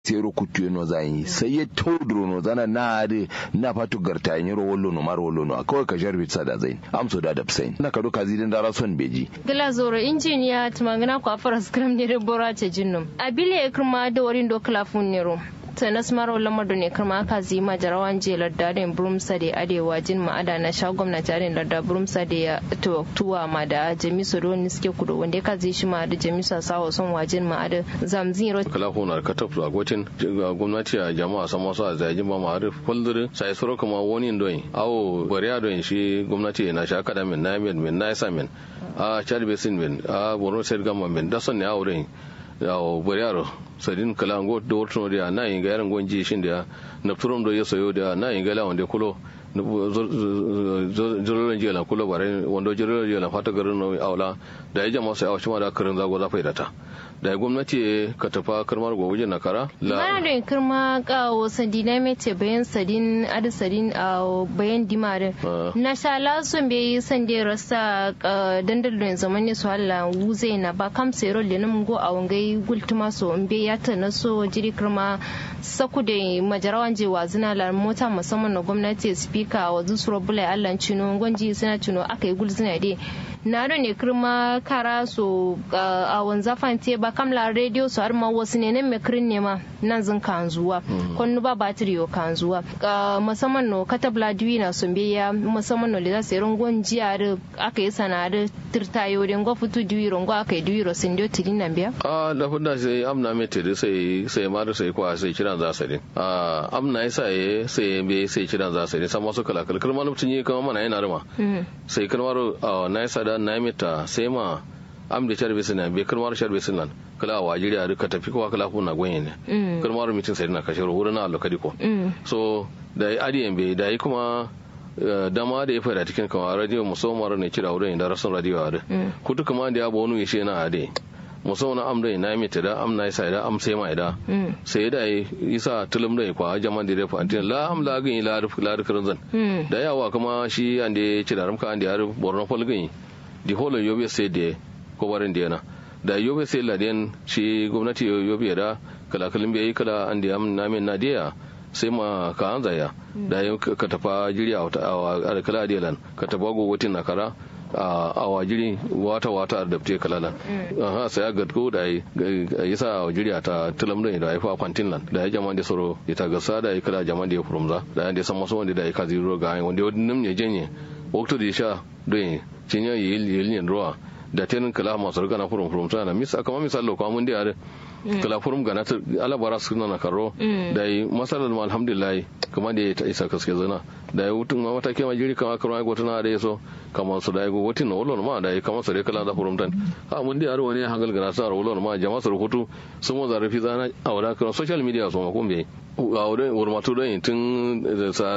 sero kutu no zai sai ya taudro no zana na ade na fatu garta yin ro wallo no mar wallo no kawai ka jarbi sada zai amso da da sai na ka doka zidin da rason beji gila zoro injiniya tumangana kwa fara skram ne bora ce jinnum abile kirma da warin do klafun ne ro sanas maro lamar ne kama aka zima jarawan je lardadin brumsa da arewa jin ma'ada na sha gwamnati arin larda brumsa da ya tuwa ma da jamisu don suke kudu wanda ya kazi shi ma da jamisu sawa son wajin ma'ada zamzin ro kala ko na ka tafi agwatin gwamnati a jama'a san masu a zajin ba ma'ada kullure sai soro kuma wani doyin awo bariya doyin shi gwamnati na sha kada min na min min na isa min a chad basin min a borno state government min da son ne awo doyin yawo bariya sadin kala ngo do wortono dia na inga yaran gonji shin dia na turum do yeso yo dia na inga la wonde kulo jororo je la kulo bare wondo jororo je la fata garin no awla da ya jama sai awshi ma da karin zago za faidata da gwamnati ka tafa karmar gobe na kara la mana da kirma kawo sadina mece bayan sadin adi sadin a bayan dimare na sha lasun bai sande rasa dandalin zaman ne su hala wuze na ba kam sero le nan go a wangai gultuma so in bai ya ta na so jiri kirma saku da majarawan je wazina la mota musamman na gwamnati speaker wa zusuro bulai allan cino gwanji suna cino aka yi gulzina dai na ne kirma kara so a wanzafan te ba kamla radio su har ma wasu ne nan mekirin ne ma nan zin kan zuwa kwanu ba batiri yo kan zuwa musamman no katabla diwi na sun biya musamman no da sai rungon jiya da aka yi sana da tirtayo da ngo futu diwi rungo aka yi diwi ro sun dio tilin nan biya a da funda sai amna me tiri sai sai ma da sai kwa sai kiran za sai a amna yasa ye sai be sai kiran za sai san masu kala kala kalmar mutun yi kamar mana yana rima sai kalmar na yasa da na mita sai ma am da charbe sinan be kalmar charbe sinan kala a wajiri a duka tafi kowa kala kuna gwenye ne kalmar mitin sai na kashe wurin na alokadi ko so da adiyan be da yi kuma dama da ya fada cikin kama radio musamman ne kira wurin da rasun radio a kutu kuma da ya bo wani yashe na ade musamman am da na mita da am na isa da am sai ma da sai da isa tulum da kwa jaman da fa antin la am la gin la ruf la rufin zan da yawa kuma shi an da ci da ramka an da ya borno folgin di holo yobe sai da ko barin da yana da yobe sai la den shi gwamnati yobe da kala kalin bai kala an da am na min na dia sai ma ka an zaya da ka tafa jiri a kala adilan ka tafa gogotin na kara a wajiri wata wata da dafte kalala ha sai ga ko da yi sa wajiri ta tulam da da haifa kwantin lan da ya jama da soro ya ta gasa da ya kala jama da ya furumza da ya san masu wanda da ya kazi ro ga wanda wani nim ne jenye wakto da ya sha don cinya yi yi ruwa da tenin kala masu riga na furum furum tana misa kama misal lo kwamun da yare kala furum gana ta alabara su na karo da yi masalar ma alhamdulillah kuma da ya ta isa kaske zana da ya wutun ma matake ma jiri kama karo aiko tana da ya so kama su da ya wutin na wulon ma da ya kama su da kala da furum tan ha mun da yaro wani hangal gana sa wulon ma jama'a su rubutu sun mo zarafi zana a wada kan social media su ma kun bai a wurin wurmatu don tun sa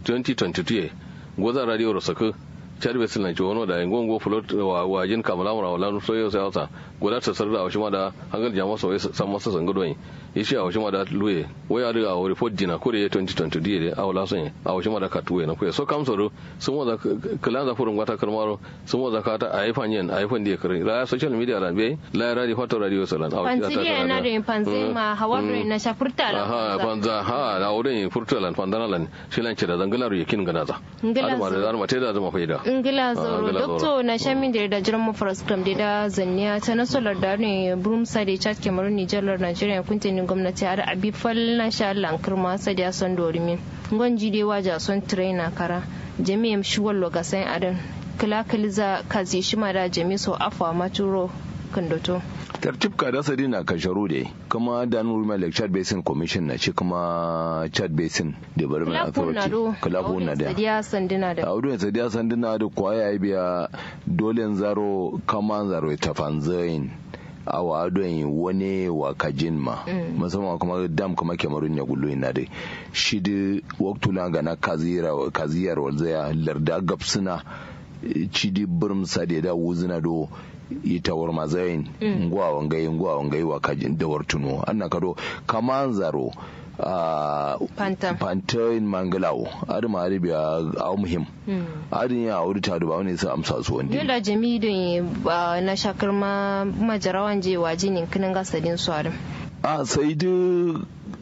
2022 gwazan radio rasaka charbe sin lan chono da ngongo flot wa wajin kamala mura wala so yo sai wata goda ta sarda a shima da hangal jama so san masa san gudo yin ishi a shima da luye waya da a report dina ko da 2020 die a wala son a shima da katuwe na ko so kam soro sun wa da kala da furun wata karmaro sun wa da ka ta a ifan yin a ifan die kare la social media da be la radio foto radio salan a wata ta na da panzi ma hawa na shafurta la ha panza ha da wurin furtalan pandanalan shilan ce da zangalar yakin ganaza ngala da ma da zama faida ngila zoro dokto na shamin da da jiran mu faraskram da zanniya ta nasarar da ne brum sade chat cameroon niger nigeria kuntinin gwamnati har abi fal na sha lankar ma sade son dorimin gwanji dai waja son trainer kara jami'am shuwal logasan adan kila kiliza kazi shima da jami so afwa maturo kandoto tartib ka da sadi na kasharu da kuma da nuru mai like chad basin commission na ci kuma chad basin development authority kulafu na da sadiya sandina da audu sadiya sandina da kwaya biya dole zaro kama zaro ta fanzain awa adon wani wa kajin ma musamman kuma dam kuma kemarun ya gullo ina da shi da waktula ga na kaziyar walzaya larda gapsuna cidi birm sade da wuzina do ita war mazayin ngwa wangai ngwa wangai wa kajin da wartuno anna kado kaman zaro pantain mangalawo adi ma adi biya aw muhim adi ya auri ta ba wani sa amsa su wanda yola jami don na shakar ma majarawan je waje ne kinin gasadin su adam a sai duk